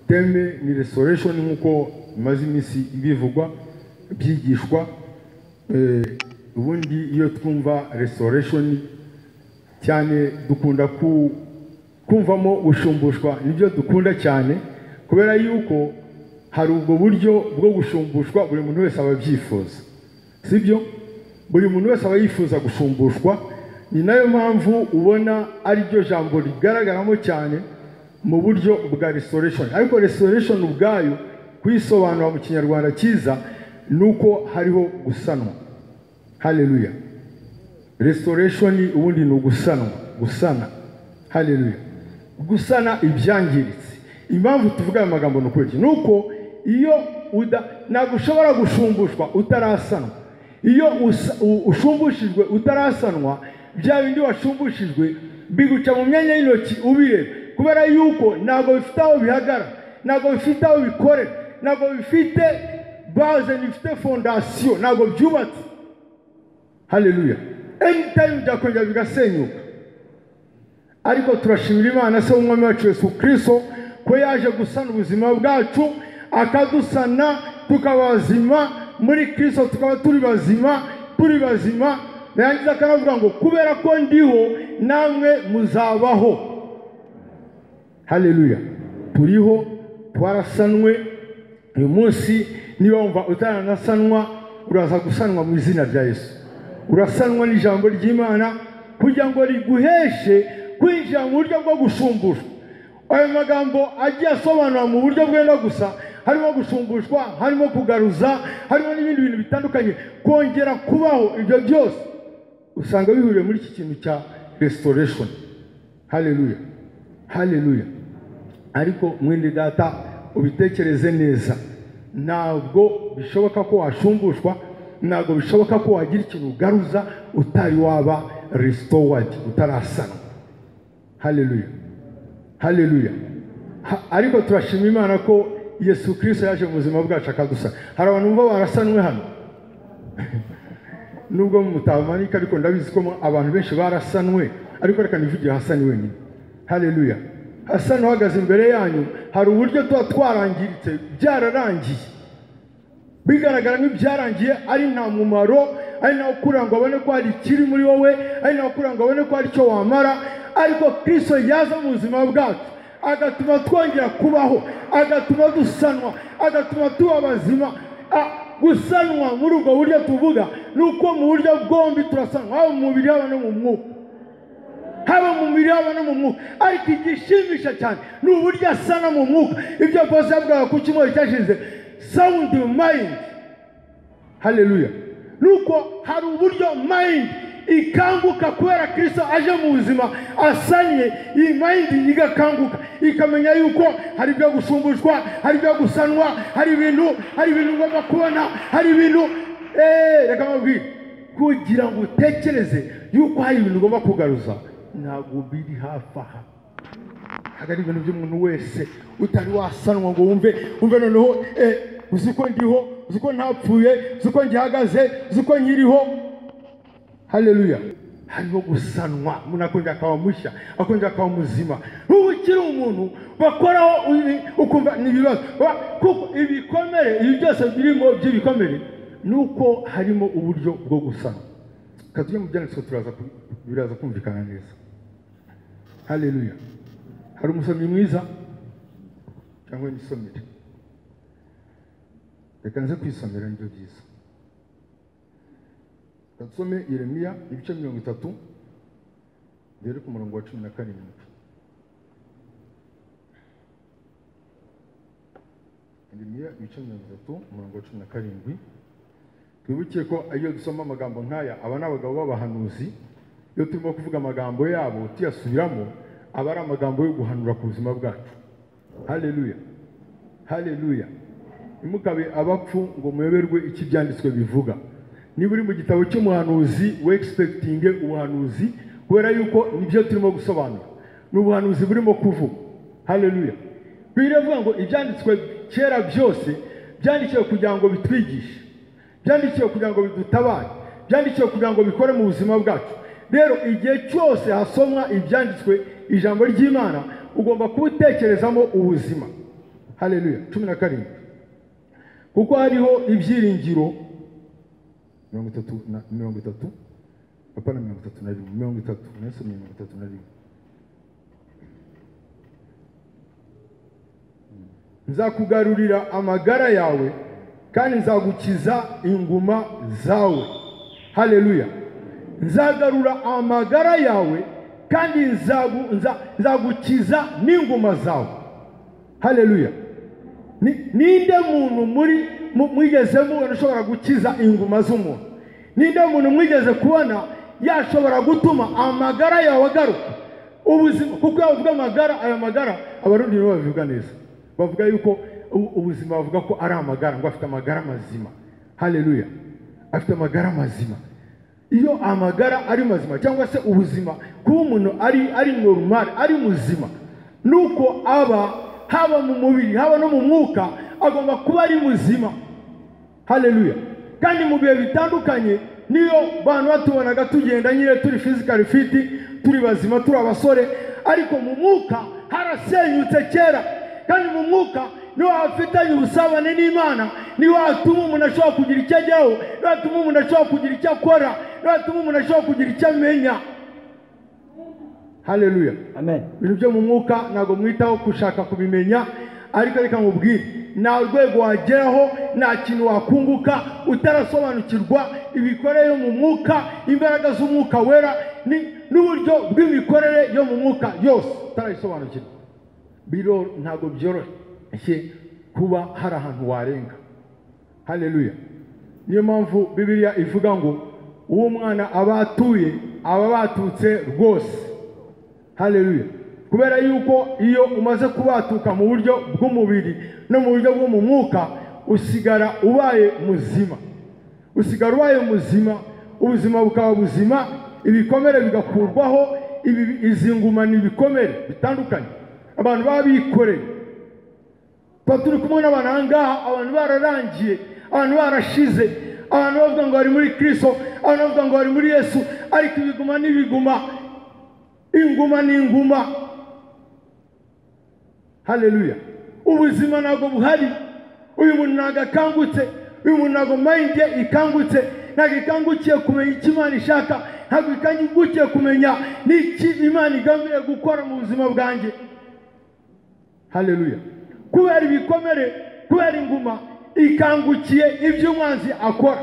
teme ni restoration nk'uko imaze iminsi ibivugwa byigishwa eh, ubundi iyo twumva restoration cyane dukunda ku- kumvamo gushumbushwa nibyo dukunda cyane kubera yuko hari ubwo buryo bwo gushumbushwa buri muntu wese aba abyifuza sibyo buri muntu wese aba yifuza gushumbushwa ni nayo mpamvu ubona ariryo jambo rigaragaramo cyane mu buryo bwa restoration ariko restoration ubwayo kuyisobanura mu kinyarwanda cyiza ni uko hariho gusanwa haleluya restoration ubundi ni ugusanwa gusana haleluya gusana ibyangiritse impamvu tuvuga ayo magambo ni ukuri ni uko iyo uda ntabwo ushobora gushumbushwa utarasanwa iyo usa- u- ushumbushijwe utarasanwa bya bindi washumbushijwe biguca mu myanya y'intoki ubireba kubera yuko ntabwo bifite aho bihagara ntabwo bifite aho bikorera ntabwo bifite baze bifite fondasiyo ntabwo byubatse haleluya anytime byakongera bigasenyuka ariko turashimira imana se w'umwami wacu yesu kirisito ko yaje gusana ubuzima bwacu akadusana tukaba bazima muri kirisito tukaba turi bazima turi bazima yarangiza akanavuga ngo kubera ko ndiho namwe muzabaho haleluya turiho twarasanwe uyu munsi niba wumva utaranasanwa uraza gusanwa mu izina rya yesu urasanwa n'ijambo ry'imana kugira ngo riguheshe kwinjira mu buryo bwo gushumbushwa ayo magambo agiye asobanura mu buryo bwenda gusa harimo gushumbushwa harimo kugaruza harimo n'ibindi bintu bitandukanye kongera kubaho ibyo byose usanga bihuriye muri iki kintu cya restoration haleluya haleluya ariko mwene data ubitekereze neza ntabwo bishoboka ko washumbushwa ntabwo bishoboka ko wagira ikintu ugaruza utari waba restored utarasanwa haleluya haleluya Ha- ariko turashima imana ko yesu kirisito yaje mu buzima bwacu akadusana hari abantu bumva barasanwe hano nubwo mutamanika ariko ndabizi ko mu- abantu benshi barasanwe ariko reka nivugire hasani wenyine haleluya hasani uhagaze imbere yanyu hari uburyo tuba twarangiritse byararangiye bigaragara nk'ibyarangiye ari nta mumaro ari nawe ukura ngo abone ko hari ikiri muri wowe ari nawe ukura ngo abone ko hari icyo wamara ariko kristo yaza mu buzima bwacu agatuma twongera kubaho agatuma dusanwa agatuma tuba bazima A- gusanwa muri ubwo buryo tuvuga ni uko mu buryo bwombi turasanwa haba mu mubiri haba no mu mwuka haba mu mubiri haba no mu mwuka ariko igishimisha cyane ni uburyo asana mu mwuka ibyo bose yabwaga ku cyumweru cyashize sawundi mayindi haleluya ni uko hari uburyo mayindi ikanguka kubera kirisito aje mu buzima asanye iyi mayindi igakanguka ikamenya yuko hari ibyo gusumbushwa hari ibyo gusanwa hari ibintu hari ibintu ngomba kubona hari ibintu eee reka mabwire kugira ngo utekereze yuko hari ibintu ugomba kugaruza ntabwo biri hafi aha ntabwo ari ibintu by'umuntu wese utari wasanwa ngo wumve wumve noneho eh, uzi ko ndiho uzi ko ntapfuye uzi ko ngihagaze uzi ko nkiriho haleluya hariho gusanwa umuntu akongera akaba mushya akongera akaba muzima n'ubu ukiri umuntu bakoraho ibi- ukumva ni ibibazo Ba- kuko ibikomere ibi byose birimo by'ibikomere ni uko harimo uburyo bwo gusanwa reka tujye mu byanditswe turaza ku- biraza kumvikana neza haleluya hari umusomyi mwiza cyangwa imisomere reka nze kwisomera nibyo byiza Tusome Yeremiya ibice mirongo itatu biri ku murongo wa cumi na karindwi Yeremiya ibice mirongo itatu umurongo wa cumi na karindwi twibuke ko iyo dusoma amagambo nk'aya aba ni abagabo b'abahanuzi iyo turimo kuvuga amagambo yabo tuyasubiramo aba ari amagambo yo guhanura ku buzima bwacu haleluya haleluya ntimukabe abapfu ngo muyoberwe icyo ibyanditswe bivuga niba uri mu gitabo cy'umuhanuzi we egisepekitinge ubuhanuzi kubera yuko nibyo turimo gusobanura ni ubuhanuzi burimo kuvuga haleluya biravuga ngo ibyanditswe kera byose byandikiwe kugira ngo bitwigishe byandikiwe kugira ngo bidutabare byandikiwe kugira ngo bikore mu buzima bwacu rero igihe cyose hasomwa ibyanditswe ijambo ry'imana ugomba kuba utekerezamo ubuzima hareruya cumi na karindwi kuko hariho ibyiringiro mirongo itatu na mirongo itatu apana mirongo itatu na rimwe mirongo itatu nasomye mirongo itatu na rimwe nzakugarurira amagara yawe kandi nzagukiza inguma zawe hareruya nzagarura amagara yawe kandi nzagu- nza- nzagukiza n'inguma zawe hareruya Ni- ninde muntu muri mu- mwigeze mubona ushobora gukiza inguma z'umuntu ninde muntu mwigeze kubona yashobora gutuma amagara yawe agaruka ubuzima kuko iyo bavuga amagara aya magara abarundi nibo babivuga neza bavuga yuko u- ubuzima bavuga ko ari amagara ngo afite amagara mazima hareruya afite amagara mazima iyo amagara ari mazima cyangwa se ubuzima kuba umuntu ari ari normal ari muzima nuko aba haba mu mubiri haba no mu mwuka agomba kuba ari muzima hareruya kandi mu bihe bitandukanye niyo bantu batubonaga tugenda nyine turi fizikari fiti turi bazima turi abasore ariko mu mwuka harasenyutse kera kandi mu mwuka niho hafitanye ubusabane n'imana niho hatuma umuntu ashobora kugira icyo ajyaho niho hatuma umuntu ashobora kugira icyo akora niho hatuma umuntu ashobora kugira icyo amenya hareruya amen ibintu byo mu mwuka ntabwo mwitaho gushaka kubimenya ariko reka mubwire nta rwego wageraho nta kintu wakunguka utarasobanukirwa imikorere yo mu mwuka imbaraga z'umwuka wera ni- n'uburyo bw'imikorere yo mu mwuka yose utarayisobanukirwa biro ntabwo byoroshye kuba hari ahantu warenga hareruya niyo mpamvu bibiliya ivuga ngo uwo mwana aba atuye aba batutse rwose hareruya kubera yuko iyo umaze kubatuka mu buryo bw'umubiri no mu buryo bwo mu mwuka usigara ubaye muzima usigara ubaye muzima ubuzima bukaba buzima ibikomere bigakurwaho ibi- izi nguma ni ibikomere bitandukanye abantu baba bikoreye tuba turi kumwe n'abantu aha ngaha abantu bararangiye abantu barashize abantu bavuga ngo bari muri kirisito abantu bavuga ngo bari muri yesu ariko ibiguma n'ibiguma inguma n'inguma hareruya ubuzima ntabwo buhari uyu muntu ntabwo akangutse uyu muntu ntabwo mayindi ye ikangutse ntabwo ikangukiye kumenya icyo imana ishaka ntabwo ikangukiye kumenya n'iki imana igambiriye gukora mu buzima bwanjye hareruya kubera ibikomere kubera inguma ikangukiye ibyo umwanzi akora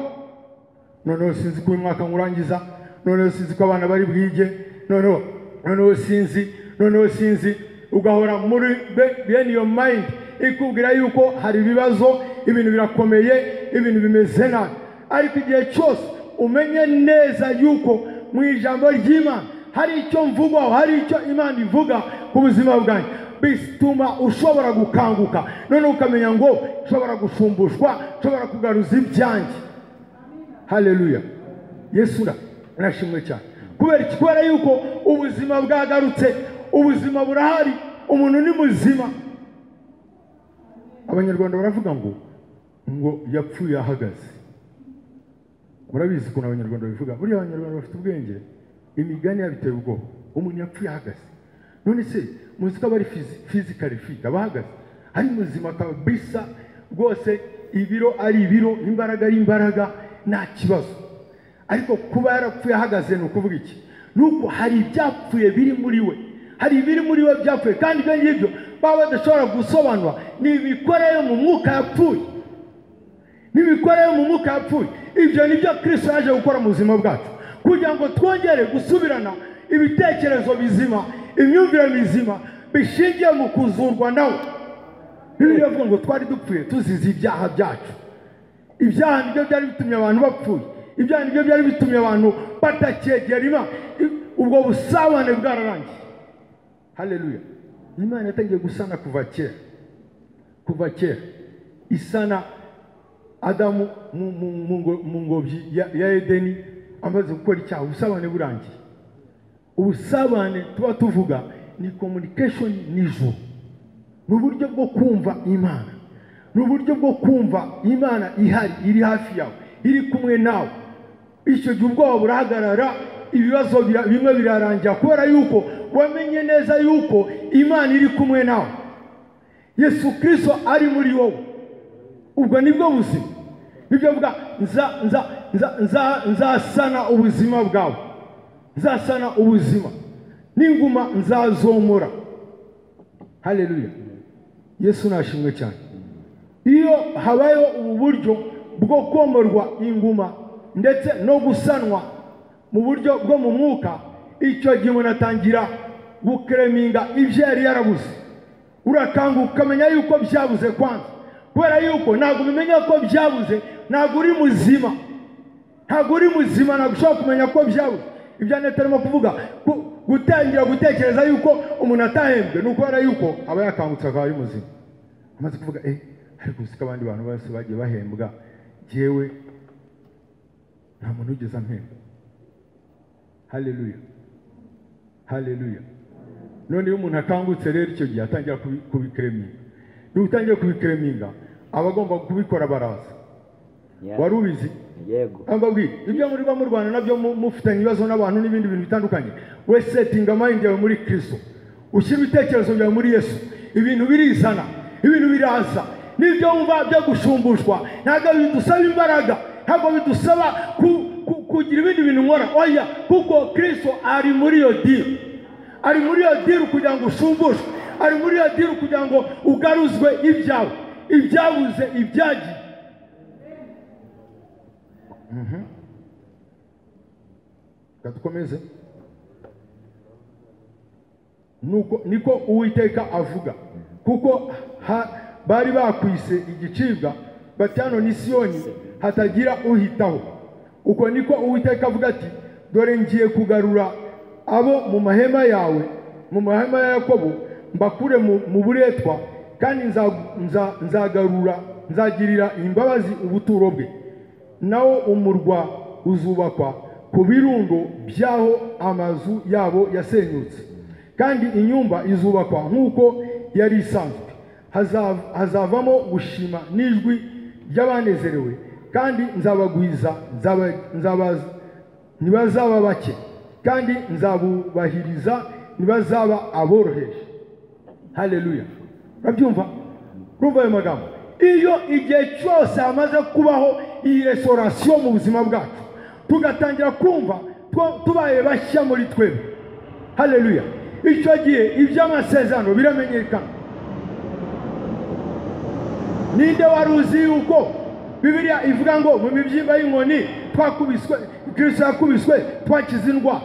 noneho sinzi ko uyu mwaka nkurangiza noneho sinzi ko abana bari bwige noneho noneho sinzi noneho sinzi ugahora muri be- bene iyo mayindi ikubwira yuko hari ibibazo ibintu birakomeye ibintu bimeze nabi ariko igihe cyose umenye neza yuko mu ijambo ry'imana hari icyo mvugwaho hari icyo imana ivuga ku buzima bwanjye bituma ushobora gukanguka noneho ukamenya ngo ushobora gufumbushwa ushobora kugaruza ibyanjye hareruya yesu na- nashimwe cyane kubera iki kubera yuko ubuzima bwagarutse ubuzima burahari umuntu ni muzima abanyarwanda baravuga ngo ngo yapfuye ahagaze murabizi ukuntu abanyarwanda babivuga buriya abanyarwanda bafite ubwenge imigani yabiteye ubwoba umuntu yapfuye ahagaze none se muzi ko aba ari fizikari fiti aba ahagaze ari muzima kabisa rwose ibiro ari ibiro imbaraga ari imbaraga nta kibazo ariko kuba yarapfuye ahagaze ni ukuvuga iki ni uko hari ibyapfuye biri muri we hari ibiri muri we byapfuye kandi ibyo ngibyo baba badashobora gusobanura ni imikorere yo mu mwuka yapfuye n'imikorere yo mu mwuka yapfuye ibyo ni byo kirisito yaje gukora mu buzima bwacu kugira ngo twongere gusubirana ibitekerezo bizima imyumvire mizima bishingiye mu kuzurwa nawe bibiliya ivuga ngo twari dupfuye tuzize ibyaha byacu ibyaha nibyo byari bitumye abantu bapfuye ibyaha nibyo byari bitumye abantu batacyegera imana I- ubwo busabane bwararangiye hareruya imana yatangiye gusana kuva kera kuva kera isana adamu mu- mu- mu ngo- mu ngobyi ya ya edeni amaze gukora icyaha ubusabane burangiye ubusabane tuba tuvuga ni communication n'ijuru ni uburyo bwo kumva imana ni uburyo bwo kumva imana ihari iri hafi yawe iri kumwe nawe icyo gihe ubwoba burahagarara ibibazo bira- bimwe birarangira kubera yuko wamenye neza yuko imana iri kumwe nawe yesu kirisito ari muri wowe ubwo nibwo buzima nibyo mvuga nza nza nza nza nzasana ubuzima bwawe nzasana ubuzima n'inguma nzazomora hareruya yesu nashimwe cyane iyo habayeho ubu buryo bwo komorwa inguma ndetse no gusanwa mu buryo bwo mu mwuka icyo gihe umuntu atangira gukereminga ibyo yari yarabuze urakanguka ukamenya yuko byabuze kwanza kubera yuko ntabwo umenya ko byabuze ntabwo uri muzima ntabwo uri muzima ntabwo ushobora kumenya ko byabuze ibyo neta arimo kuvuga ku- gutangira gutekereza yuko umuntu atahembwe ni ukubera yuko aba yakangutse akaba ari muzima amaze kuvuga eh ariko uzi ko abandi bantu bose bagiye bahembwa jyewe nta muntu ugeze ampemba haleluya haleluya none iyo umuntu akangutse rero icyo gihe atangira kubi- kubikereminga niba utangiye kubikereminga aba agomba kubikora baraza Yeah. wari ubizi yego mbabwira ibyo muri ba murwana nabyo mu- mufitanye ibibazo n'abantu n'ibindi bintu bitandukanye we setinga mayindi yawe muri kirisito ushyira ibitekerezo byawe muri yesu ibintu birizana ibintu biraza n'ibyo wumva byo gushumbushwa ntabwo bidusaba imbaraga ntabwo bidusaba ku- ku- kugira ibindi bintu nkora oya kuko kirisito ari muri iyo diri ari muri iyo diru kugira ngo ushumbushwe ari muri iyo diru kugira ngo ugaruzwe ibyawe ibyabuze ibyagiye Mhm. reka dukomeze nuko niko uwiteka avuga kuko ha- bari bakwise igicibwa bati hano ni siyoni hatagira uhitaho uko niko uwiteka avuga ati dore ngiye kugarura abo mu mahema yawe mu mahema ya yakobo mbakure mu mu buretwa kandi nza- nza- nzagarura nzagirira imbabazi ubuturo bwe nawo umurwa uzubakwa ku birundo by'aho amazu yabo yasenyutse kandi inyumba izubakwa nk'uko yari isanzwe Hazav- hazavamo gushima n'ijwi ry'abanezerewe kandi nzabagwiza nzaba- nzaba- ntibazaba bake kandi nzabubahiriza ntibazaba aboroheje haleluya urabyumva urumva ayo magambo iyo igihe cyose hamaze kubaho iyi resorasiyo mu buzima bwacu tugatangira kumva two- tubaye bashya muri twebwe haleluya icyo gihe iby'amasezerano biramenyekana ninde wari uzi yuko bibiliya ivuga ngo mu mibyimba y'inkoni twakubiswe kirisito yakubiswe twakize indwara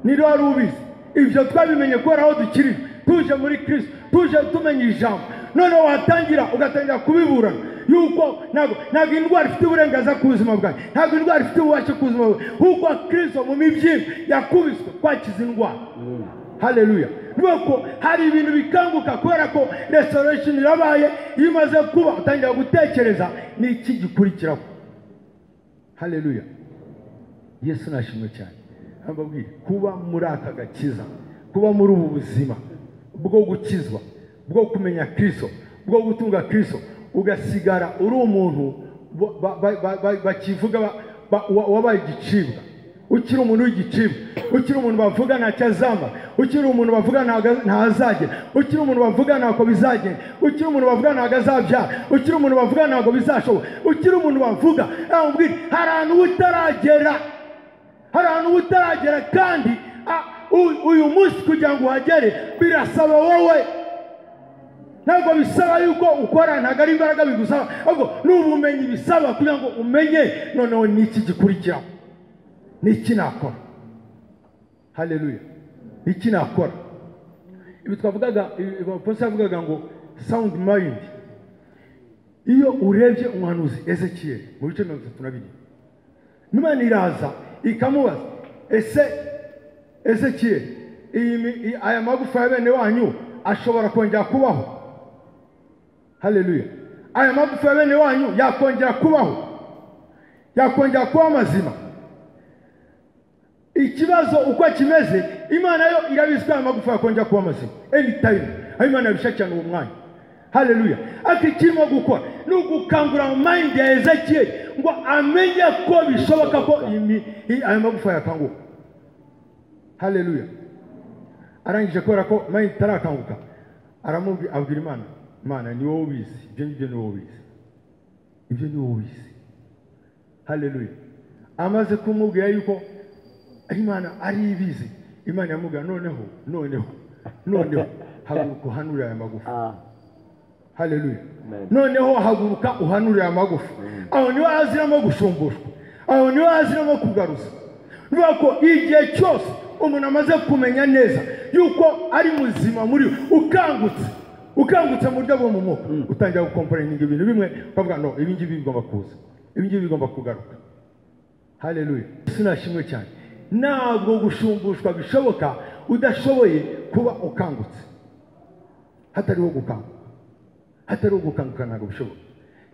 ninde wari ubizi ibyo twabimenye kubera aho dukiri tuje muri kirisito tuje tumenya ijambo noneho watangira ugatangira kubiburana yuko ntabwo ntabwo indwara ifite uburenganzira ku buzima bwawe ntabwo indwara ifite ububasha ku buzima bwawe kuko kirisito mu mibyimba yakubiswe twakize indwara haleluya nuko hari ibintu bikanguka kubera ko restoration irabaye iyo umaze kuba utangira gutekereza ni iki gikurikiraho haleluya yesu nashimwe cyane mbabwire kuba muri aka gakiza kuba muri ubu buzima bwo gukizwa bwo kumenya kirisito bwo gutunga kirisito ugasigara uri umuntu ba- ba- ba- ba- ba- bakivuga ba- ba- wa- wabaye igicibwa ukiri umuntu w'igicibwa ukiri umuntu bavuga ntacyo azamba ukiri umuntu bavuga ntago- ntazagera ukiri umuntu bavuga ntabwo bizagenda ukiri umuntu bavuga ntabwo azabyara ukiri umuntu bavuga ntabwo bizashoboka ukiri umuntu bavuga namubwira hari ahantu uba utaragera hari ahantu uba utaragera kandi a- u- uyu munsi kugira ngo uhagere birasaba wowe ntabwo bisaba yuko ukora ntabwo ari imbaraga bigusaba ahubwo ni ubumenyi bisaba kugira ngo umenye noneho ni iki gikurikiraho ni iki nakora haleluya ni iki nakora ibi twavugaga abapolisi yavugaga ngo sawundi mayindi iyo urebye umuhanuzi ezekiyeli mu bice mirongo itatu na bine Imana iraza ikamubaza ese ese kiye iyi mi- i- aya magufa ya bene wanyu ashobora kongera kubaho haleluya aya magufa ya bene wanyu yakongera kubaho yakongera kuba mazima ikibazo uko kimeze imana yo irabizi ko aya magufa yakongera kuba mazima anytime aho imana yabisha cyane uwo mwanya haleluya ariko ikirimo gukora ni ugukangura mayindi ya ezekiyeli ngo amenye ko bishoboka ko imi- i- aya magufa yakanguka haleluya arangije kubera ko mayindi itarakanguka aramubwira abwira imana mana ni wowe ubizi ibyo ngibyo ni wowe ubizi ibyo ni wowe ubizi haleluya amaze kumubwira yuko imana ari ibizi imana yamubwira noneho noneho noneho haguruka uhanurire aya magufa Ah, haleluya Amen. noneho haguruka uhanurire amagufa aho niho haziramo gushumbushwa aho niho haziramo kugaruza bivuga ko igihe cyose umuntu amaze kumenya neza yuko ari muzima muri we ukangutse ukangutse mu buryo bwo mu mwuka utangira gukomporeninga ibintu bimwe ukavuga no ibi ngibi bigomba kuza ibi ngibi bigomba kugaruka haleluya sinashimwe cyane ntabwo gushumbushwa bishoboka udashoboye kuba ukangutse hatariho gukanguka hatari ugukanguka ntabwo bishoboka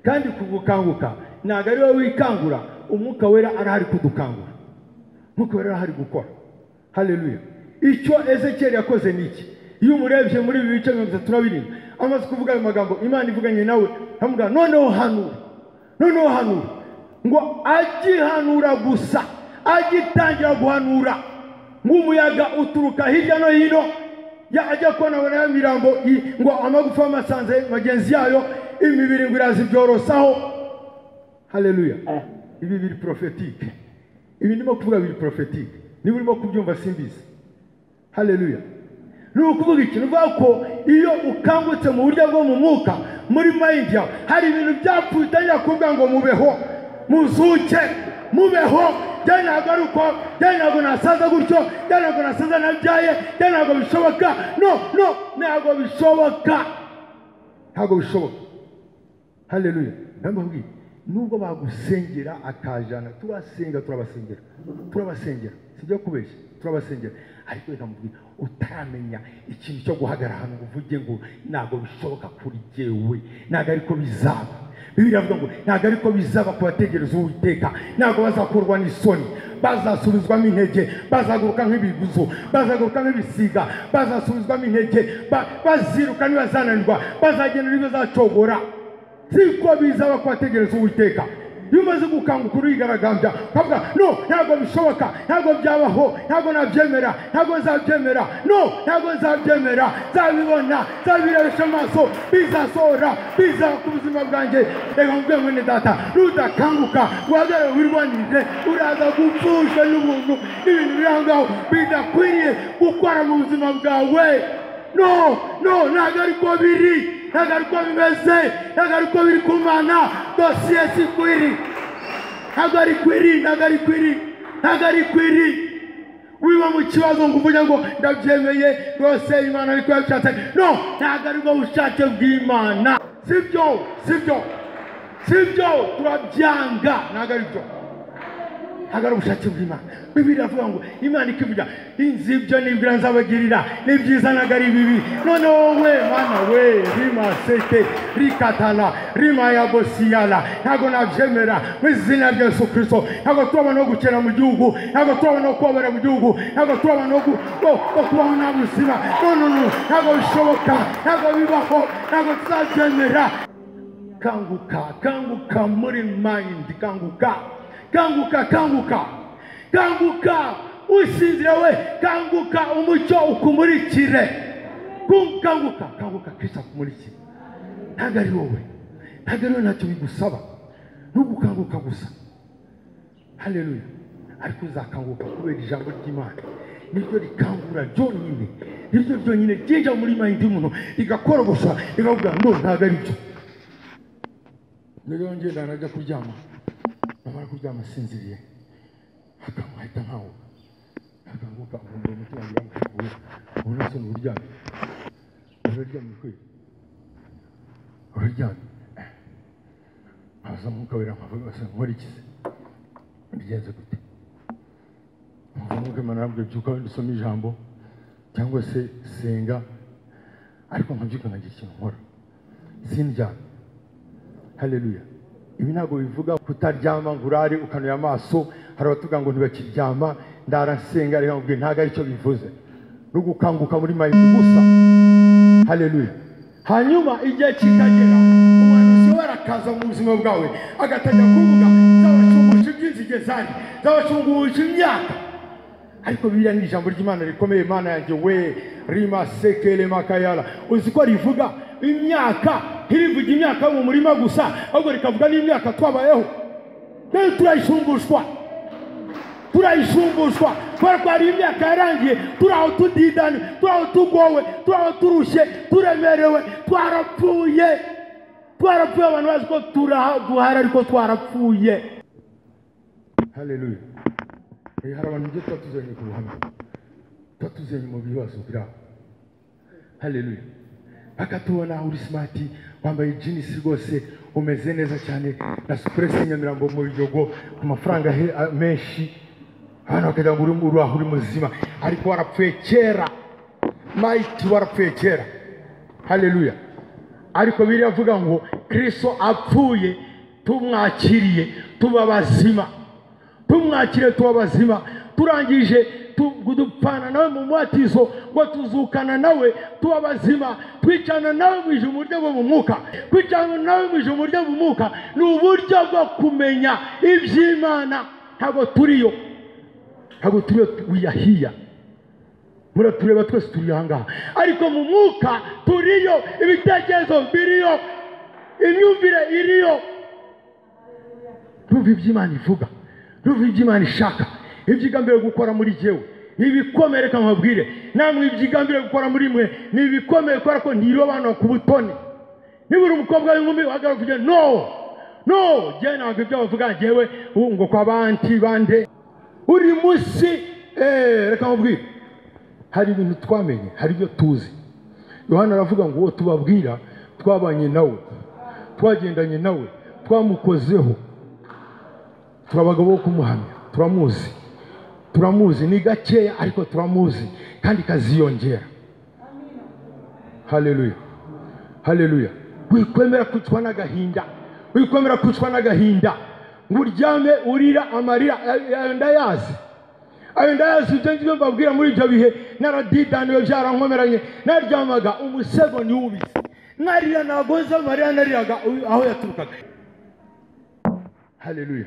kandi ku gukanguka ntabwo ari wowe wikangura umwuka wera arahari kudukangura umwuka wera arahari gukora haleluya icyo ezekiyeli yakoze ni iki iyo umurebye muri ibi bice mirongo itatu na birindwi amaze kuvuga ayo magambo imana ivuganye nawe aramubwira noneho hanura noneho hanura ngo agihanura gusa agitangira guhanura nk'umuyaga uturuka hirya no hino ya ajya kubona ya mirambo i- ngo amagufa amasanze magenzi yayo imibiri ngo irazibyorosaho haleluya Eh. ibi biri porofetike ibi ndimo kuvuga biri porofetike niba urimo kubyumva simbizi haleluya ni ukuvuga ikintu uvuga ko iyo ukangutse mu buryo bwo mu mwuka muri mayindi yawe hari ibintu byapfuye utangira kuvuga ngo mubeho muzuke mubeho byari ntabwo ari uko byari ntabwo nasaza gutyo byari ntabwo nasaza nabyaye byari ntabwo bishoboka no no ntabwo bishoboka ntabwo bishoboka haleluya ndamubwiye nubwo bagusengera akajana turasenga turabasengera turabasengera sibyo kubeshya turabasengera ariko reka mubwire utaramenya ikintu cyo guhagarara hano ngo uvuge ngo ntabwo bishoboka kuri jyewe ntabwo ariko bizaba bibiri avuga ngo ntabwo ariko bizaba ku bategereza uwiteka ntabwo bazakurwa n'isoni bazasubizwamo intege bazaguruka nk'ibiguzo bazaguruka nk'ibisiga bazasubizwamo intege ba- baziruka ntibazananirwa bazagenda ntibazacogora siko bizaba kubategereza uwiteka iyo umaze gukanguka urigaragambya ukavuga no ntabwo bishoboka ntabwo byabaho ntabwo nabyemera ntabwo nzabyemera no ntabwo nzabyemera nzabibona nzabirebesha amaso bizasohora bizaba ku buzima bwanjye reka mubwiye mwene data nudakanguka guhagarara wirwanirire uraza gupfushwa n'ubuntu n'ibintu biri aho ngaho bidakwiriye gukora mu buzima bwawe no no ntabwo ari ko biri ntabwo ari ko bimeze ntabwo ari ko biri kumana dosiye si kwiri ntabwo ari kwiri ntabwo ari kwiri ntabwo ari kwiri wiba mu kibazo ngo uvuge ngo ndabyemeye rwose imana ariko yabishatse no ntabwo ari bwo bushake bw'imana sibyo sibyo sibyo turabyanga ntabwo ari byo ntabwo ari ubushake bw'imana bibiri iravuga ngo imana ikivuga inzi ibyo nibwira nzabagirira ni byiza ntabwo ari bibi noneho wowe mana we rimaseke rikatana rimayagosiyana ntabwo nabyemera mu izina rya yesu kirisito ntabwo turabona no gukena mu gihugu ntabwo turabona no kubabara mu gihugu ntabwo turabona no gu- no- no kubaho nta buzima no no no ntabwo bishoboka ntabwo bibaho ntabwo tuzabyemera kanguka kanguka muri mind kanguka kanguka kanguka kanguka usinzire we kanguka umucyo ukumurikire Ku- kanguka kanguka kristo akumurikire ntabwo ari wowe ntabwo ari wowe ntacyo bigusaba ni ugukanguka gusa haleluya ariko uzakanguka kubera ijambo ry'imana niryo rikangura ryonyine niryo ryonyine ryinjira muri mayindi y'umuntu rigakorogosha rikavuga ngo ntabwo ari byo rero ngenda najya kuryama namara kuryama sinziriye akamwahita nkahuka akanguka nkumva umutima wanjye wamushukuye ubona se n'uryamye uraryamye kwe uraryamye haza umwuka wera nkavuga se nkurikize mbigenze gute nkumva umwuka w'Imana arambwira byuka wenda usome ijambo cyangwa se senga ariko nkabyuka nkagira ikintu nkora sindyamye haleluya ibi ntabwo bivuga kutaryama ngo urare ukanuye amaso hari abatuvuga ngo ntibakiryama ndarasenga reka mubwire ntabwo aricyo bivuze ni ugukanguka muri mayindi gusa haleluya hanyuma igihe kikagera umuhanuzi wera akaza mu buzima bwawe agatangira kuvuga zabacungusha iby'inzige zari zabacungusha imyaka ariko biriya ni ijambo ry'imana rikomeye imana yanjye we rima sekele makayara uzi ko rivuga imyaka ntirivuge imyaka yo mu murima gusa ahubwo rikavuga n'imyaka twabayeho rero turayishumbushwa turayishumbushwa kubera ko hari imyaka yarangiye turi aho tudidani turi aho tugowe turi aho turushye turemerewe twarapfuye twarapfuye abantu bazi ko turaha- duhari ariko twarapfuye haleluya Eh, hari abantu ibyo tuba tuzanye ku ruhame tuba tuzanye mu bibazo biri aho haleluya bakatubona uri simati wambaye jinisi rwose umeze neza cyane na supuresi nyamirambo mu biyogo ku mafaranga he- a- menshi abantu bakagira ngo uri mu ruhu uri muzima ariko warapfuye kera mayiti warapfuye kera haleluya ariko biriya avuga ngo kirisito apfuye tumwakiriye tuba bazima tumwakire tuba bazima turangije tu- dupfana nawe mu mubatizo ngo tuzukana nawe tuba bazima twicana nawe mu ijuru mu buryo bwo mu mwuka kwicana nawe mu ijuru mu buryo bwo mu mwuka ni uburyo bwo kumenya iby'imana ntabwo turiyo ntabwo turiyo wiyahiya muratureba twese turi ahangaha ariko mu mwuka turiyo ibitekerezo biriyo imyumvire iriyo Ndumva ibyo Imana ivuga ndumva ibyo Imana ishaka ibyigambiriye gukora muri jyewe ni ibikomeye reka nkabwire namwe ibyigambiriye gukora muri mwe ni ibikomeye kubera ko ntiriwe abana ku butoni niba uri umukobwa w'inkumi wahagarara uvuge no no jyewe ntabwo ibyo bavuga jyewe ubu ngo kwa banti bande uri munsi eh, reka nkubwire hari ibintu twamenye hari ibyo tuzi yohana aravuga ngo uwo tubabwira twabanye nawe twagendanye nawe twamukozeho turi abagabo bo kumuhamya turamuzi turamuzi ni gakeya ariko turamuzi kandi kaziyongera haleluya haleluya wikwemera kwicwa n'agahinda wikwemera kwicwa n'agahinda ngo uryame urira amarira ayo- ayo ndayazi ayo ndayazi ibyo ngibyo mbabwira muri ibyo bihe naradidaniwe byarankomeranye naryamaga umusego niwubise narira nagoze amarira nariraga uyu- aho yaturukaga haleluya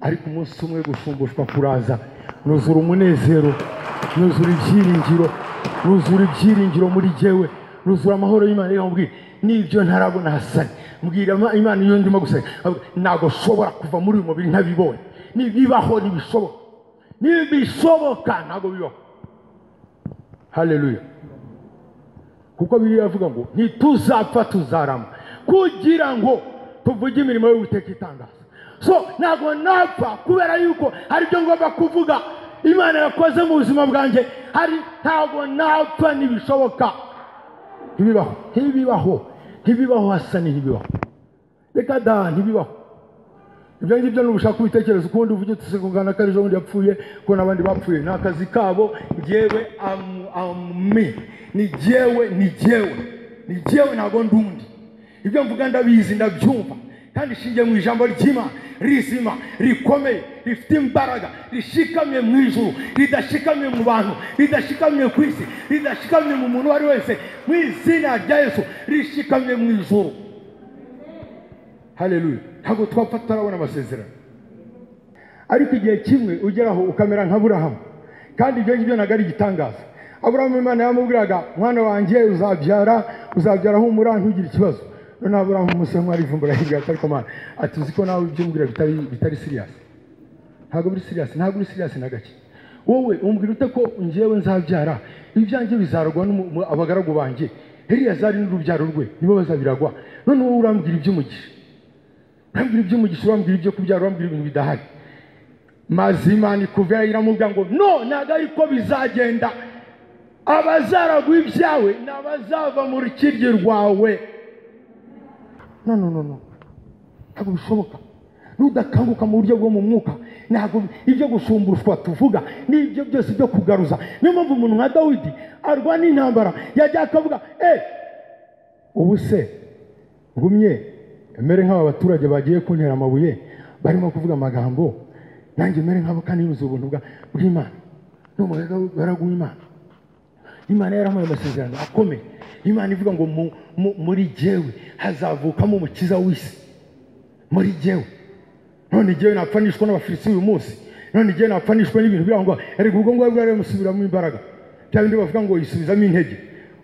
ariko umunsi umwe gushumbushwa kuraza nuzura umunezero nuzura ibyiringiro nuzura ibyiringiro muri jyewe nuzura amahoro y'imana reka nkubwire n'ibyo ntarabona hasani mbwira Ima- imana iyo ndimo gusaba ntabwo nshobora kuva muri uyu mubiri ntabibonye nibibaho ntibishoboka nibishoboka ntabwo bibaho haleluya kuko biriya avuga ngo ntituzapfa tuzarama kugira ngo tuvuge imirimo y'uwiteka itangaza so ntabwo napfa kubera yuko hari ibyo ngomba kuvuga imana yakoze mu buzima bwanjye hari ntabwo napfa ntibishoboka ntibibaho ntibibaho ntibibaho hasa ntibibaho reka da ntibibaho ibyo ngibyo nubushaka ubitekereza ukundi uvuge utisegungana ko ari ejo bundi yapfuye ko n'abandi bapfuye ni akazi kabo njyewe am- ami ni jyewe ni jyewe ni jyewe ntabwo ndi undi ibyo mvuga ndabizi ndabyumva kandi ishingiye mu ijambo ry'imana rizima rikomeye rifite imbaraga rishikamye mu ijuru ridashikamye mu bantu ridashikamye ku isi ridashikamye mu muntu uwo ari wese mu izina rya yesu rishikamye mu ijuru haleluya ntabwo twapfa tutarabona amasezerano ariko igihe kimwe ugeraho ukamera nka burahamu kandi ibyo ngibyo ntabwo ari igitangaza aburahamu imana yamubwiraga mwana wanjye uzabyara uzabyara humura ntugire ikibazo noneho aburahamu umunsi umwe arivumbura hirya ati ariko mana ati uzi ko nawe ibyo umbwira bitari bitari siriyasi ntabwo uri siriyasi ntabwo uri siriyasi na gake wowe umbwira ute ko njyewe nzabyara ibyanjye bizaragwa n'umu- abagaragu banjye eliyazari n'urubyaro rwe nibo bazabiragwa none wowe urambwira iby'umugisha urambwira iby'umugisha urambwira ibyo kubyara urambwira ibintu bidahari mazima ni kuva iramubwira ngo no ntabwo ari ko bizagenda abazaragwa ibyawe ni abazava mu rukiryi rwawe no no no no ntabwo bishoboka nudakanguka mu buryo bwo mu mwuka ntabwo ibyo gushumbushwa tuvuga n'ibyo byose byo kugaruza niyo mpamvu umuntu nka dawidi arwana intambara yajya akavuga eee ubu se ngumye mere nk'aba baturage bagiye kuntera amabuye barimo kuvuga amagambo nanjye mere nk'abo kandi yuzuye ubuntu bwa- bw'imana n'umugaga baraguha imana imana yaramuhaye amasezerano akomeye imana ivuga ngo mu- mu- muri jyewe hazavukamo umukiza w'isi muri jyewe none jyewe napfanishwa n'abafilisiti uyu munsi none jyewe napfanishwa n'ibintu biraho ngo erega ubwo ngubwo rwari musubiramo imbaraga bya bindi bavuga ngo yisubizamo intege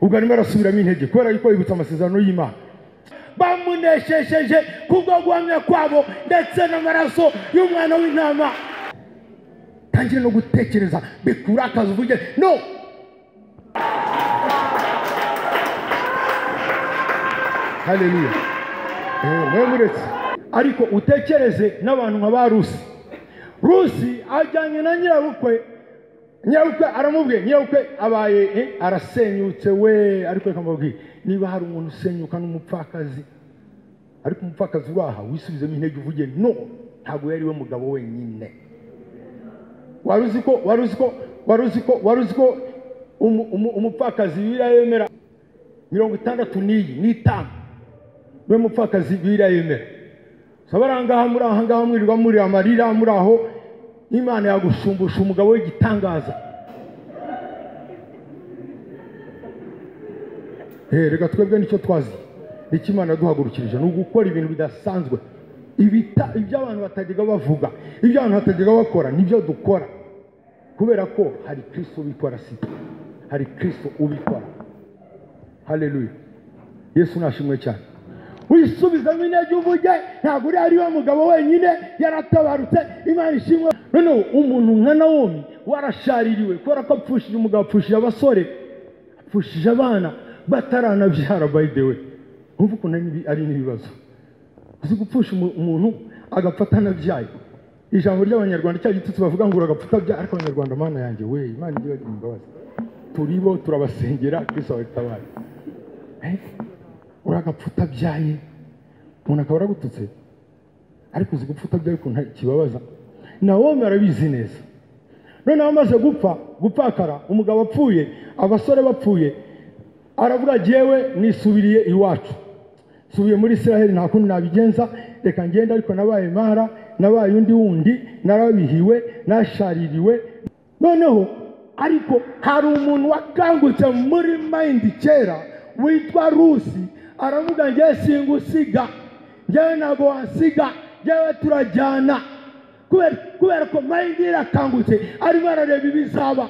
ubwo arimo arasubiramo intege kubera yuko yibutsa amasezerano y'imana bamuneshejeje kubwo guhamya kwabo ndetse n'amaraso y'umwana w'intama tangire no gutekereza bikurakaza uvuge no haleluya mwe muretse ariko utekereze n'abantu nka ba rusi rusi ajyanye na nyirabukwe nyirabukwe aramubwiye nyirabukwe abaye eh, arasenyutse we ariko reka mbabwire niba hari umuntu usenyuka n'umupfakazi ariko umupfakazi uraha wisubizemo intege uvuge no ntabwo yari we mugabo wenyine wari uzi ko wari uzi ko wari uzi ko wari uzi ko umu- umu- umupfakazi bibiliya yemera mirongo itandatu n'iyi n'itanu we mupfakazi bibiliya yemera saba ari ahangaha muri ahangaha mwirirwa muri amarira muri aho imana yagushumbusha umugabo w'igitangaza Eh, reka twebwe nicyo twazi nicyo imana yaduhagurukirije ni ugukora ibintu bidasanzwe ibita ibyo abantu batajyaga bavuga ibyo abantu batajyaga bakora nibyo dukora kubera ko hari kristo ubikora si twe hari kristo ubikora haleluya yesu nashimwe cyane wisubizamo intege uvuge ntabwo uriya ari we mugabo wenyine yaratabarutse imana ishimwe noneho umuntu nka nawomi warashaririwe kubera ko apfushije umugabo apfushije abasore apfushije abana bataranabyara by the way wumva ukuntu ari n'ibi- ari n'ibibazo uzi gupfusha umu- umuntu agapfa atanabyaye ijambo ry'abanyarwanda cya gitutsi bavuga ngo uragapfa utabyaye ariko abanyarwanda mana yanjye we imana ijye bagira imbabazi turibo turabasengera kristo abatabare Eh, uragapfa utabyaye umuntu akaba aragututse ariko uzi gupfa utabyaye ukuntu kibabaza nawomi arabizi neza noneho amaze gupfa gupfakara umugabo apfuye abasore bapfuye aravuga jyewe nisubiriye iwacu nsubiye muri israheli nta kundi nabigenza reka ngenda ariko nabaye mara nabaye undi wundi narabihiwe nashaririwe noneho ariko hari umuntu wakangutse muri mayindi kera witwa rusi aravuga ngewe singusiga ngewe ntabwo wansiga ngewe turajyana kubera kubera ko mayindi irakangutse arimo arareba ibizaba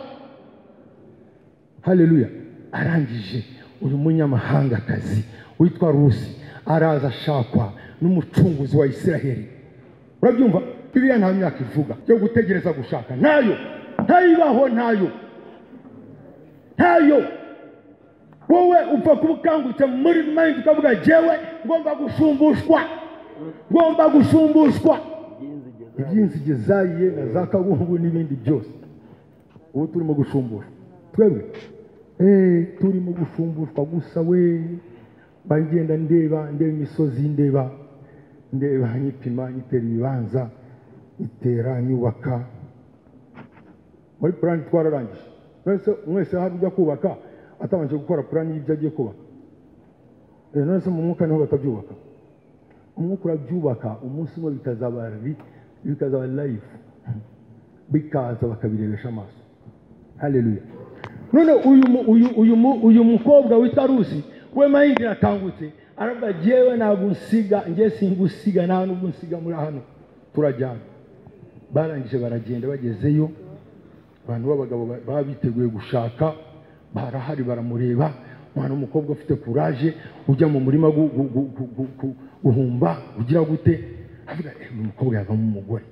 haleluya arangije uyu munyamahangakazi witwa rusi araza ashakwa n'umucunguzi wa isiraheli urabyumva bibiriya nta myaka ivuga yo gutegereza gushaka ntayo ntayibaho ntayo ntayo wowe upfa kuba ukangutse muri mayindi ukavuga jyewe ngomba gushumbushwa ngomba gushumbushwa ibyinzige zayiye na za kabungu n'ibindi byose ubu turimo gushumbura twebwe Eh, turimo gushumbushwa gusa we bagenda ndeba ndeba imisozi ndeba ndeba nyipima nyitera ibibanza nyitera nyubaka muri purani twararangije mwese mwese hari ujya kubaka atabanje gukora purani y'ibyo agiye kubaka Eh, none se mu mwuka niho batabyubaka umwuka urabyubaka umunsi umwe bikazaba ri- bikazaba live bikaza bakabirebesha amaso haleluya none uyu mu- uyu uyu mu- uyu mukobwa witwa rusi we mayindi yakangutse aravuga jyewe ntabwo unsiga njye singusiga nta nubwo unsiga muri hano turajyana barangije baragenda bagezeyo abantu b'abagabo ba- baba biteguye gushaka barahari baramureba umwana w'umukobwa ufite kuraje ujya mu murima gu- gu- gu- gu- gu- gu- guhumba ugira gute avuga "Eh, uyu mukobwa yavamo umugore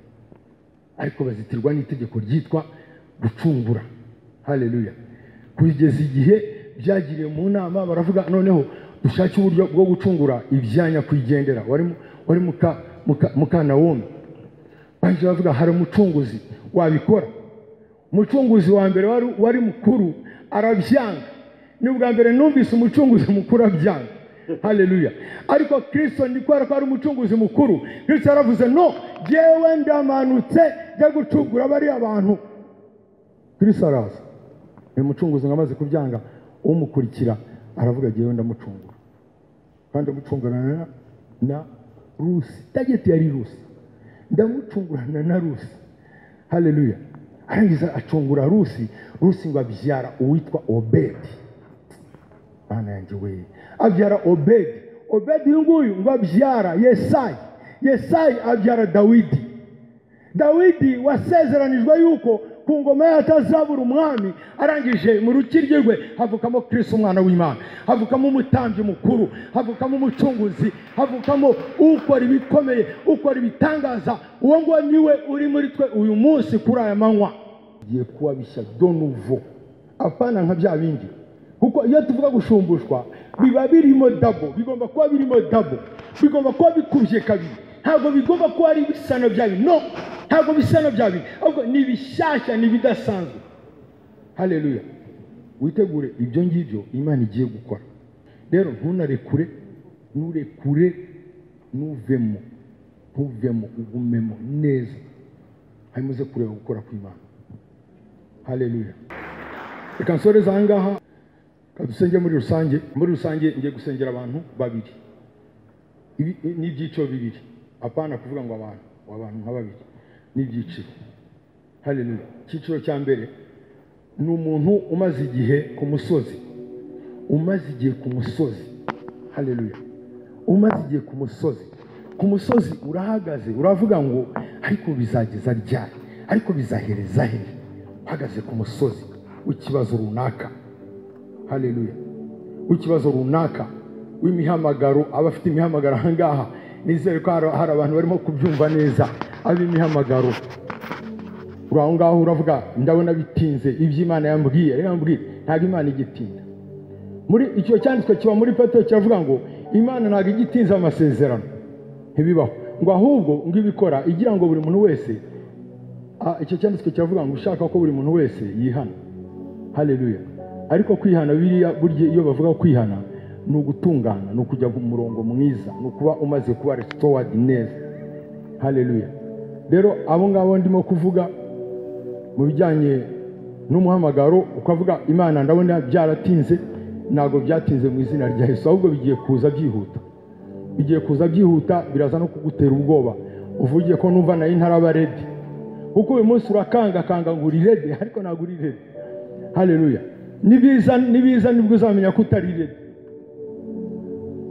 ariko bazitirwa n'itegeko ryitwa gucungura haleluya kugeza igihe byagiriye mu nama baravuga noneho dushake uburyo bwo gucungura ibyanya kwigendera wari mu- wari muka muka mukanawumi bahise bavuga hari umucunguzi wabikora umucunguzi wa mbere wari, wari mukuru arabyanga ni ubwa mbere numvise umucunguzi mukuru abyanga haleluya ariko kristo ni kubera ko ari umucunguzi mukuru kristo yaravuze no jyewe ndamanutse njya gucungura bariya bantu kristo araza uyu mucunguzi ngo amaze kubyanga umukurikira aravuga jyewe ndamucungura kandi amucungurana na rusi tageti yari rusi ndamucungurana na rusi haleluya arangiza acungura rusi rusi ngo abyara uwitwa obedi mana yanjye we abyara obedi obedi uyu nguyu ngo abyara yesayi yesayi abyara dawidi dawidi wasezeranijwe yuko ku ngoma y'atazabura umwami arangije mu rukiryi rwe havukamo kirisi umwana w'imana havukamo umutambyi mukuru havukamo umucunguzi havukamo ukora ibikomeye ukora ibitangaza uwo nguwo niwe uri muri twe uyu munsi kuri aya manywa ugiye kuba bishya donuvo apana nka bya bindi kuko iyo tuvuga gushumbushwa biba birimo dabo bigomba kuba birimo dabo bigomba kuba bikubye kabiri ntabwo bigomba kuba ari bisa na bya bindi no ntabwo bisa na bya bindi ahubwo ni bishyashya ni ibidasanzwe hareruya witegure ibyo ngibyo imana igiye gukora rero ntunarekure nturekure ntuvemo ntuvemo ugumemo neza hanyuma uze kureba gukora kw'imana hareruya reka nsoreze aha ngaha dusenge muri rusange muri rusange ngiye gusengera abantu babiri n'ibyiciro bibiri apana kuvuga ngo abantu abantu nka babiri n'ibyiciro hariya icyiciro cya mbere ni umuntu umaze igihe ku musozi umaze igihe ku musozi hariya umaze igihe ku musozi ku musozi urahagaze uravuga ngo ariko bizageza ryari ariko bizahereza he uhagaze ku musozi w'ikibazo runaka hareruya w'ikibazo runaka w'imihamagaro aba afite imihamagaro aha ngaha nizere ko hari abantu barimo kubyumva neza ab'imihamagaro uri aho ngaho uravuga ndabona bitinze iby'imana yambwiye rero yambwiye ntabwo imana igitinda muri icyo cyanditswe kiba muri peto kiravuga ngo imana ntabwo igitinze amasezerano ntibibaho ngo ahubwo ngo ibikora igira ngo buri muntu wese icyo cyanditswe kiravuga ngo ushaka ko buri muntu wese yihana hareruya ariko kwihana biriya burya iyo bavuga kwihana ni ugutungana ni ukujya ku murongo mwiza ni ukuba umaze kuba resitored neza hareruya rero abo ngabo ndimo kuvuga mu bijyanye n'umuhamagaro ukavuga imana ndabona byaratinze ntabwo byatinze mu izina rya Yesu ahubwo bigiye kuza byihuta bigiye kuza byihuta biraza no kugutera ubwoba uvugiye ko numva nayo ntaraba redi kuko uyu munsi urakangakanga ngo uri redi ariko ntabwo uri redi hareruya nibiza nibiza nibwo uzamenya ko utari redi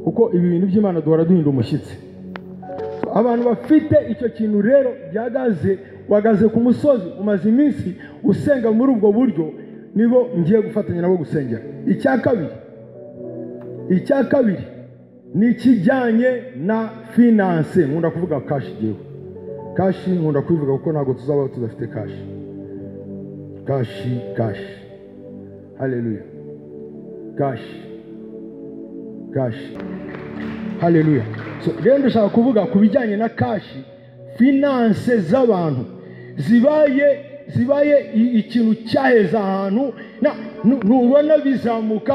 kuko ibi bintu by'imana duhora duhinda umushyitsi abantu bafite icyo kintu rero gihagaze wagaze ku musozi umaze iminsi usenga muri ubwo buryo nibo ngiye gufatanya nabo gusengera icya kabiri icya kabiri ni ikijyanye na finanse nkunda kuvuga kashi yewe kashi nkunda kubivuga kuko ntabwo tuzaba tudafite kashi kashi kashi haleluya kashi kashi haleluya rero ndashaka kuvuga ku bijyanye na kashi finanse z'abantu zibaye zibaye ikintu cyaheza ahantu ntubona bizamuka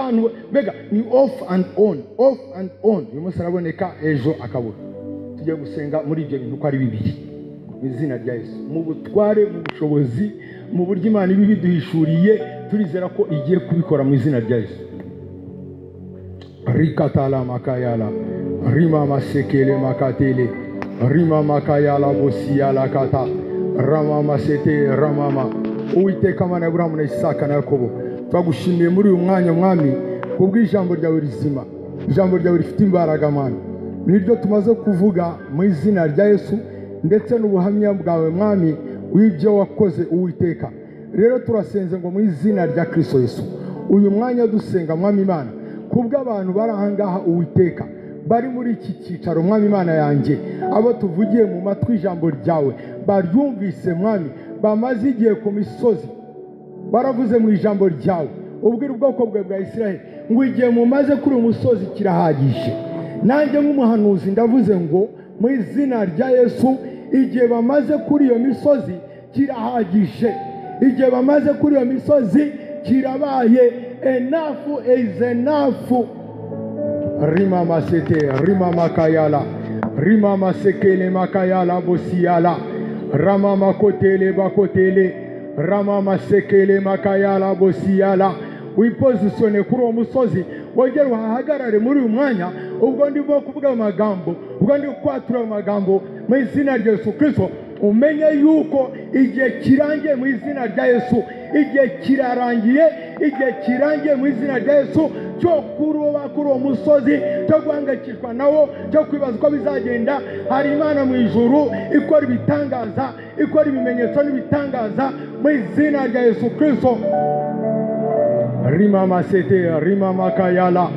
mbega ni ofu andi oni ofu andi oni uyu munsi araboneka ejo akabura tujya gusenga muri ibyo bintu uko ari bibiri mu izina rya Yesu mu butware mu bushobozi mu buryo imana iba ibiduhishuriye turizera ko igiye kubikora mu izina rya yesu rikatala makayala rima masekele makatele rima makayala bosiyala kata rama masete ramama uwiteka mana ya burahamu na isaka na yakobo twagushimiye muri uyu mwanya mwami kubw'ijambo ryawe rizima ijambo ryawe rifite imbaraga mana niryo tumaze kuvuga mu izina rya yesu ndetse n'ubuhamya bwawe mwami w'ibyo wakoze uwiteka rero turasenze ngo mu izina rya kirisito Yesu uyu mwanya dusenga mwami imana kubw'abantu bari aha ngaha uwiteka bari muri iki cyicaro mwami imana yanjye abo tuvugiye mu matwi ijambo ryawe baryumvise mwami bamaze igihe ku misozi baravuze mu ijambo ryawe ubwira ubwoko bwawe bwa Isiraheli ngo igihe mumaze kuri uyu musozi kirahagije nanjye nk'umuhanuzi ndavuze ngo mu izina rya Yesu igihe bamaze kuri iyo misozi kirahagije igihe bamaze kuri iyo misozi kirabaye enafu izi enafu rima masete rima makayala rima masekele makayala bosiyala rama makotele bakotele rama masekele makayala bosiyala wipozisone kuri uwo musozi wongere uhahagarare muri uyu mwanya ubwo ndimo kuvuga amagambo ubwo ndi kwatura amagambo mu izina rya yesu kirisito umenye yuko igihe kirangiye mu izina rya yesu igihe kirarangiye igihe kirangiye mu izina rya yesu cyo kuroba kuri uwo musozi cyo guhangayikishwa nawo cyo kwibaza uko bizagenda hari imana mu ijuru ikora ibitangaza ikora ibimenyetso n'ibitangaza mu izina rya yesu kirisito rimama sete rimama kayala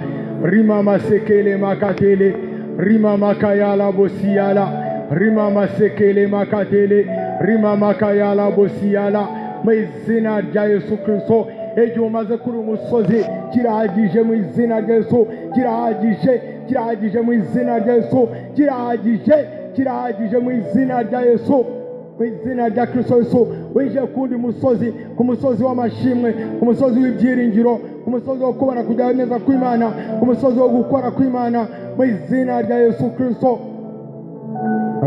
rimama sekele makatele rimama kayala bosiyala rimama sekele makatele rimama kayala bosiyala mu izina rya yesu kirisito igihe umaze kuri uyu musozi kirahagije mu izina rya yesu kirahagije kirahagije mu izina rya yesu kirahagije kirahagije mu izina rya yesu mu izina rya kirisito yesu winjiye kundi musozi ku musozi w'amashimwe ku musozi w'ibyiringiro ku musozi wo kubona kujya neza kw'imana ku musozi wo gukora kw'imana mu izina rya yesu kirisito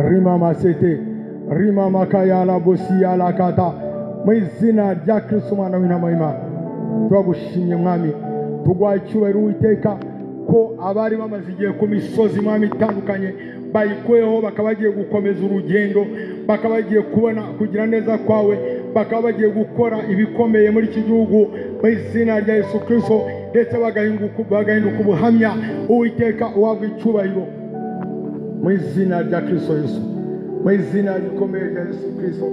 rimama sete rimama kayala bosiyala kata mu izina rya kirisito umwana w'intama y'imana turagushimye mwami tugwaha icyubahiro uwiteka ko abari bamaze igihe ku misozi mwami itandukanye bayikuyeho bakaba bagiye gukomeza urugendo bakaba bagiye kubona kugira neza kwawe bakaba bagiye gukora ibikomeye muri iki gihugu mu izina rya yesu kirisito ndetse bagahinduka bagahinduka ubuhamya uwiteka uhabwa icyubahiro mu izina rya kirisito yesu mu izina rikomeye rya yesu kirisito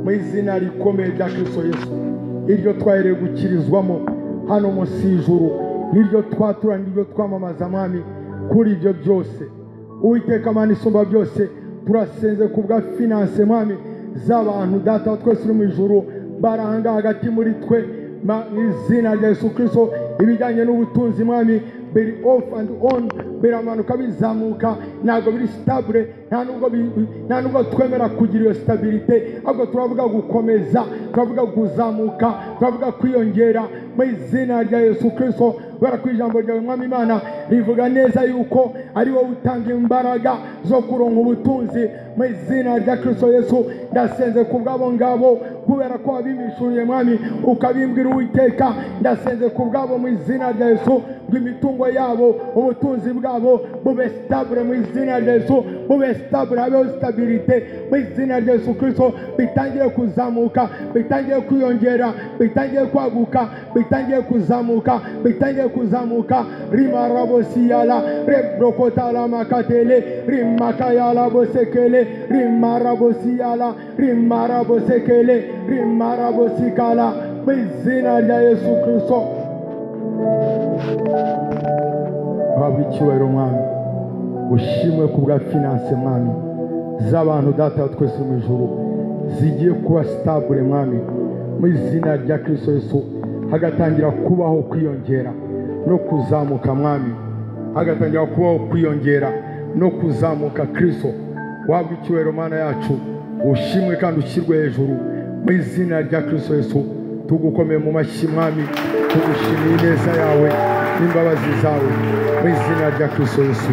mu izina rikomeye rya kirisito yesu iryo twahereye gukirizwamo hano munsi y'ijuru n'iryo twatura n'iryo twamamaza mwami kuri ibyo byose uwiteka Mana isumba byose turasenze ku bwa finanse mwami z'abantu data wa twese uri mu ijuru baranga hagati muri twe mu izina rya yesu kirisito ibijyanye n'ubutunzi mwami biri ofu andi onu biramanuka bizamuka ntabwo biri sitabure nta nubwo bi- bi- nta nubwo twemera kugira iyo sitabirite ahubwo turavuga gukomeza turavuga kuzamuka turavuga kwiyongera mu izina rya yesu kirisito kubera ko ijambo ryawe mwami imana rivuga neza yuko ari wowe utanga imbaraga zo kuronka ubutunzi mu izina rya kirisito yesu ndasenze ku bw'abo ngabo kubera ko wabimishuriye mwami ukabimbwira uwiteka ndasenze ku bw'abo mu izina rya yesu ngo imitungo yabo ubutunzi bwabo bube sitabure mu izina rya yesu bube sitabure habeho sitabirite mu izina rya yesu kirisito bitangire kuzamuka bitangire kwiyongera bitangire kwaguka bitangiye kuzamuka bitangiye kuzamuka rimarabosiyala rebrokotalamakatere rimakayalabosekele rimarabosiyala rimarabosekele rimarabosikala mu izina rya yesu kirisito waba icyubahiro mwami ushimwe ku bwa finanse mwami z'abantu data wa twese mu ijuru zigiye kuba sitabure mwami mu izina rya kirisito yesu hagatangira kubaho kwiyongera no kuzamuka mwami hagatangira kubaho kwiyongera no kuzamuka kirisito wabwa icyubahiro mana yacu ushimwe kandi ushyirwe hejuru mu izina rya kirisito yesu tugukomeye mu mashyi mwami tugushimiye ineza yawe n'imbabazi zawe mu izina rya kirisito yesu